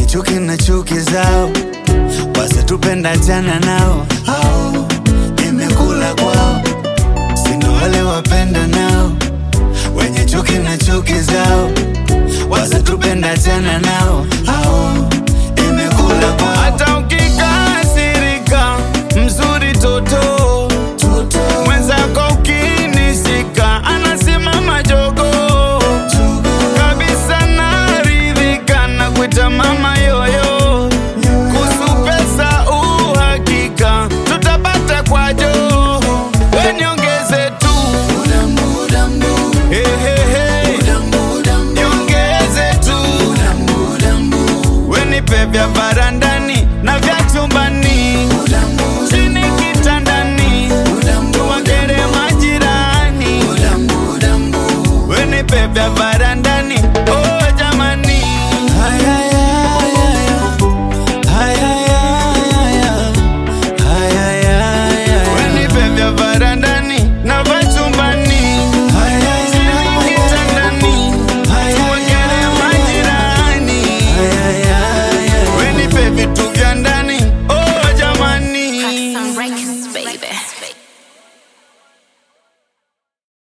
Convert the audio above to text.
chuki na chuki zao, wasitupenda jana nao hao, nimekula kwao, sindo wale wapenda nao, wenye chuki na chuki zao, wasitupenda jana nao hao, nimekula kwao. hata ukikasirika mzuri toto mwenzako ukinisika anasimama jogo kabisa naridhika na kuita mama yoyo kuhusu pesa uhakika tutapata kwajo weniongeze tu Hehehe. niongeze tu wenipe vya varanda